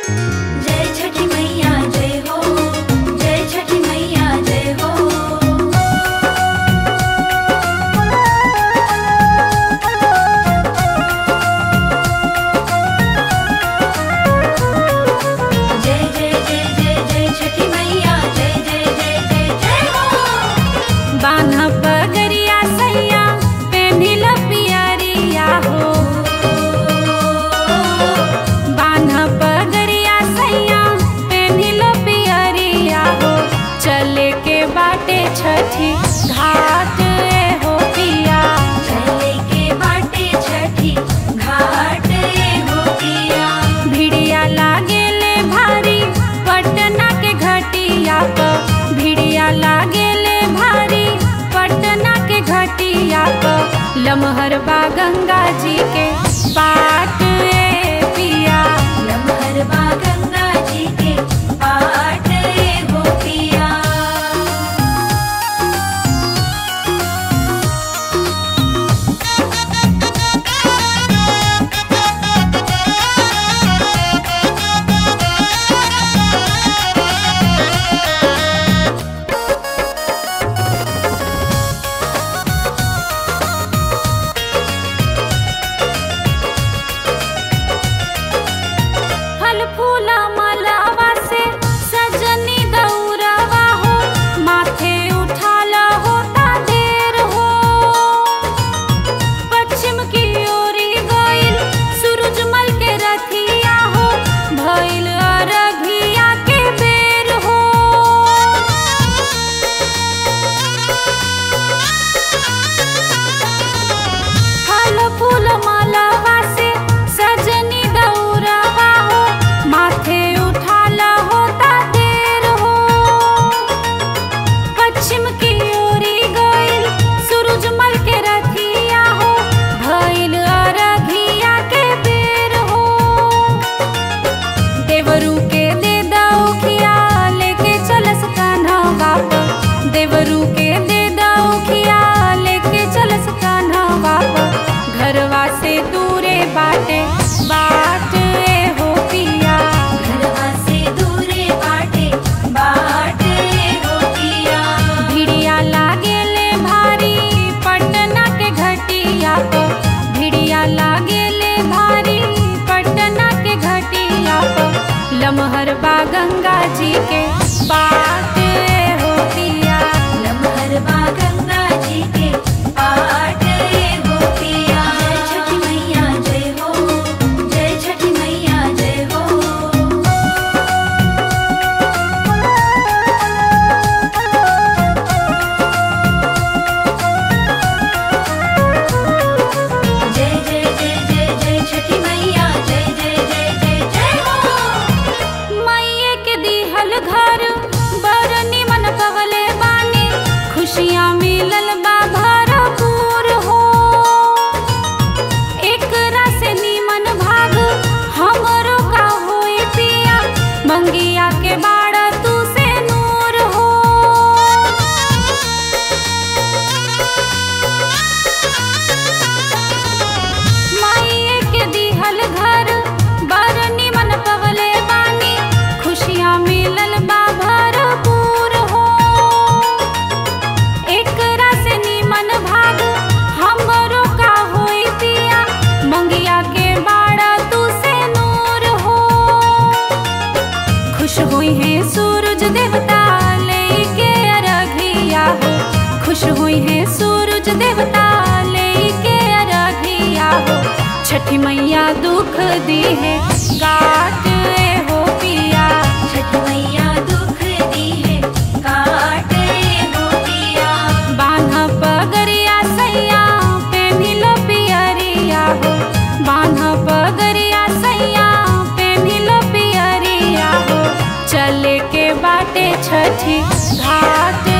जय छठी मैया जय हो जय छठी मैया जय हो जय जय जय जय जय छठी मैया जय जय जय जय जय हो बान्ह पगरिया सैया पेन्हिल पियरिया हो बान्ह पगरिया सैया पेन्हिल पियरिया हो चले के बाटे छठी घाट ए हो पिया चले के बाटे छठी घाट हो पिया भिड़िया लागेले भारी पटना के घटिया प भिड़िया लागेले भारी पटना के घटिया प लमहर बा गंगा जी के पाट ए पिया लमहर बा गंगा जी के पाट हो पिया फल फूला मलावा से सजनी दौरवा हो माथे उठाला होता देर हो पश्चिम की ओरी गइल सूरजमल के रथिया हो भइल अरघिया के बेर हो फल फूल मालावा से सजनी दौरवा हो माथे उठाला होता देर हो पश्चिम की ओरी गइल सूरजमल के रथिया हो भइल अरघिया के बेर हो देवरू के दे दौखिया लेके चलस कान्हवा प देवरू के दे दौखिया लेके चलस कान्हवा प घरवा से दूरे बाटे बाट ए हो पिया घरवा से दूरे बाटे बाट हो पिया भिड़िया लागेले भारी पटना के घटिया प भिड़िया लागेले भारी पटना के घटिया प लमहर बा गंगा जी के पाट ए हो पिया लमहर बा गंगा जी के पाट हो पिया जय छठी मैया जय हो जय छठी मैया जय हो जय जय जय जय जय छठी मैया जय जय जय जय जय हो मैये के दिहल घर बड़ निमन पवले बानी खुशियाँ मिलल बा भरपूर हो एकरा से निमन भाग हमरो का होई पिया मंगिया के बाड़ तू से नूर हो माइये के दिहल घर बड़ निमन पवले बानी खुशियाँ मिलल बा भरपूर हो एकरा से निमन भाग हमरो का होई पिया मंगिया के बाड़ा तू से नूर हो खुश हुई है सूरज देवता लेके अरघिया हो खुश हुई है सूरज देवता लेके अरघिया हो छठी मैया दुख दी है काट ए हो पिया छठी मैया दुख दी है काट हो पिया बान्ह पगरिया सैया पेन्हिल पियरिया हो बान्ह पगरिया सैया पेन्हिल पियरिया हो चले के बाटे छठी घाट